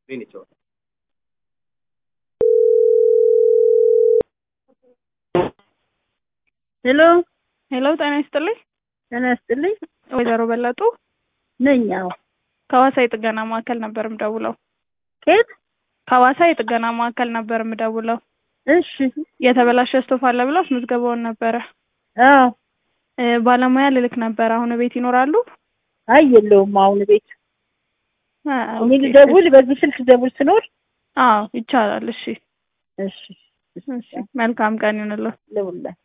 ሄሎ ሄሎ ጤና ይስጥልኝ። ጤና ይስጥልኝ ወይዘሮ በለጡ ነኝ። አዎ ከሐዋሳ የጥገና ማዕከል ነበር የምደውለው። ከየት? ከሐዋሳ የጥገና ማዕከል ነበር የምደውለው። እሺ የተበላሸ ስቶፍ አለ ብለው አስመዝግበውን ነበረ። አዎ እ ባለሙያ ልልክ ነበር። አሁን ቤት ይኖራሉ? አይ የለውም አሁን ቤት አ፣ እኔ ኦኬ። ልደውል በዚህ ስልክ ደውል ስኖር አዎ ይቻላል። እሺ እሺ እሺ፣ መልካም ቀን ይሁንልዎ። ልውላ